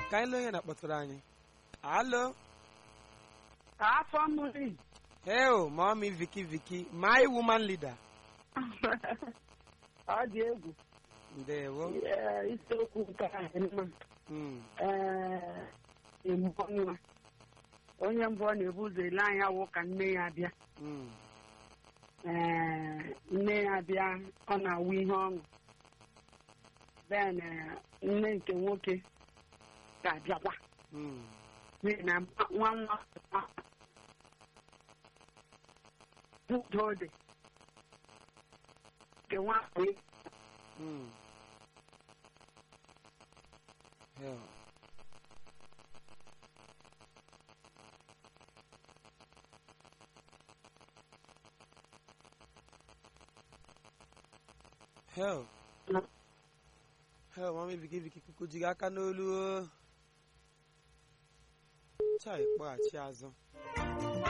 ka anyị lee onye na-akpọtụrụ anyị alo ka afọ mmiri heo mami viki viki my woman leader ọ dị egwu ndewo Ee, isiokwu nke anyị mma Mm, ee emume nwa onye mbụ ọ na-ebu ụzọ ele anya wụ ka nne ya bịa mm, ee nne ya bịa ọ na-awụ ihe ọṅụ then ee, nne nke nwoke ga-abịakwa mm, n'ihi na nwa nwa udo dị nke nwa mm. heo heo heo mami viki viki kuku ji gị aka n'olu o. chai kpọghachi azụ